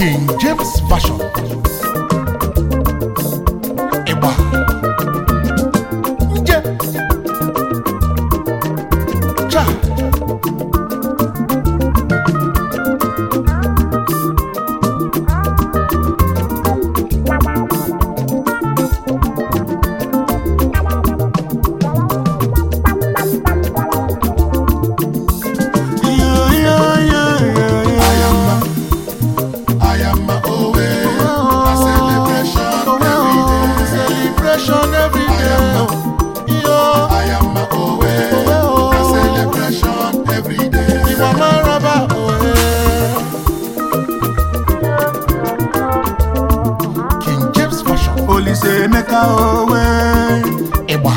King James Version ịgba nje cha Ayama owe, a celebration every day. celebration every day yo Ayama owe, a celebration every day. ìwà máa ń rọ́bà òwe. King James Version Olise Emeka owe ịgba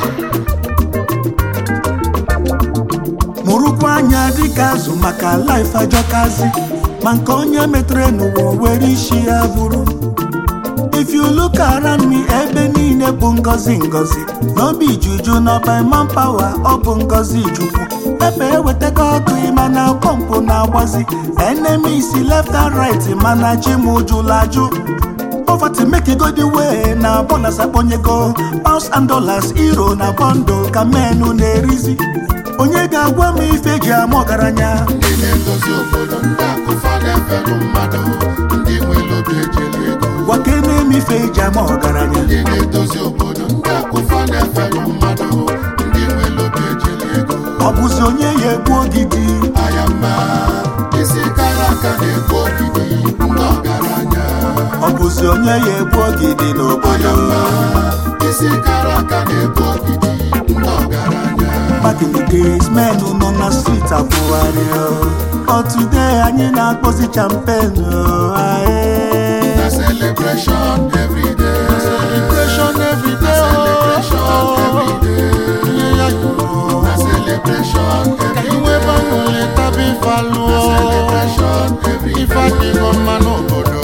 mụrụkwa anya dịka azụ maka laif ajọkazi ma nke onye metere n'ụwa were isi ya bụrụ if you look around me ebe niile bụ ngozi ngozi n'obi juju na by manpower ọ bụ ngozi chukwu ebe ewetago ọkụ mana pọmpụ na-agbazi enemies left and right mana chi m jụrụ ajụ poverty make you go the way na bonus akpọnyego pounds and dollars euro na bọndụ ka menu na-erizi onye ga-agwa m ife eji ama ọgaranya Ndị na-edozi obodo ndị akụfa na-efelụ mmadụ ndị nwere obi ejeli ego. gwake na-eme ife eji ama ọgaranya Ndị na-edozi obodo ndị akụfa na-efelụ mmadụ ndị nwere obi ejeli ego. ọ bụzi onye ya egbu ogidi Ayama isi kara aka na-egbu ogidi ndị ọgaranya. ọ bụzi onye ya egbu ogidi n'obodo Ayama isi kara aka na-egbu ogidi ndị ọgaranya. back in the days men nọ na street akwụgharị ọ today anyị na-akpọzi champen Na celebration every day. celebration every day Celebration every day. ihe ya yoro Na celebration ka every iwe day. banụle taba ife alụọ Celebration every ife day. adịghọ mma n'obodo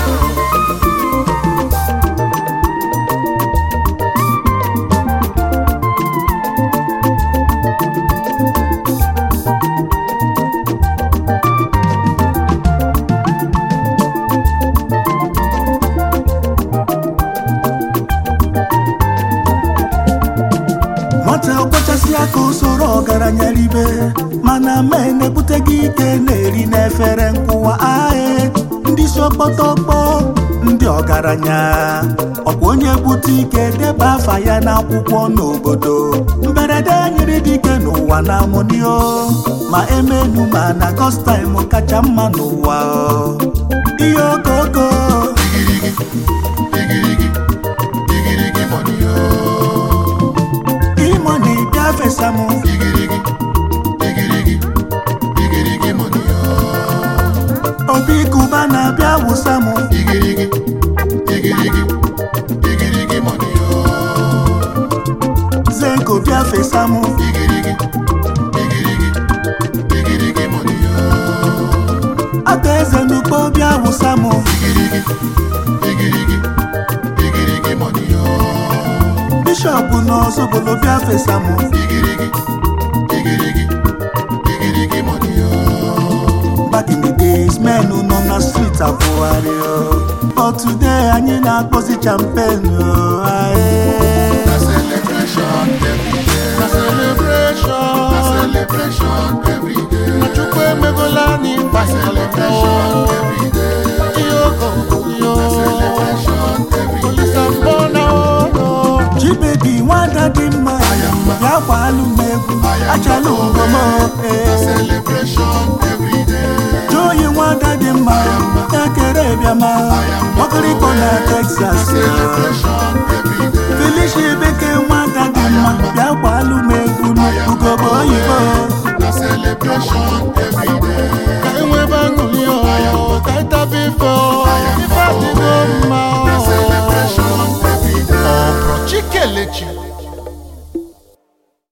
nwata ọkpọchasị aka usoro ọgaranya ribe mana men ebuteghị ike na-eri n'efere nkwụwa ae ndị isi ọkpọtọkpọ ndị ọgaranya ọkwa onye bute ike deba afa ya n'akwụkwọ n'obodo mberede nyere dike n'ụwa na amonio ma emenu ma na kọstaim kacha mma n'ụwa ihe okoko Igirigi, igirigi money oh. imoni bịa fesa m Igirigi, igirigi, igirigi money oh. obi kuba na-abịa wụsa m Igirigi, igirigi, igirigi money oh. zenko bịa fesa m Igirigi, igirigi, igirigi money oh. ata eze n'ugbo bịa wụsa m Igirigi, igirigi, igirigi money oh. bishọp n'ọzọbolo bịa fesa m Igirigi, igirigi, igirigi money oh. back in the days men nọ na street akwụgharị but today anyị na-akpọzi champen Na celebration every day. na celebration Na celebration every day. na chukwu emegola anyị Celebration every day. ihe ogo yo Celebration every day. olisa mbọ na ụlọ chibebi nwada dị mma bịa gbalụ m egwu achala ngoma Na celebration every day. joyi nwada dị mma ekere bịama ọkịrịkpọ na texas Celebration every day. felicia beke nwada dị mma bịa gbalụ m egwu n'ugobo oyibo Na celebration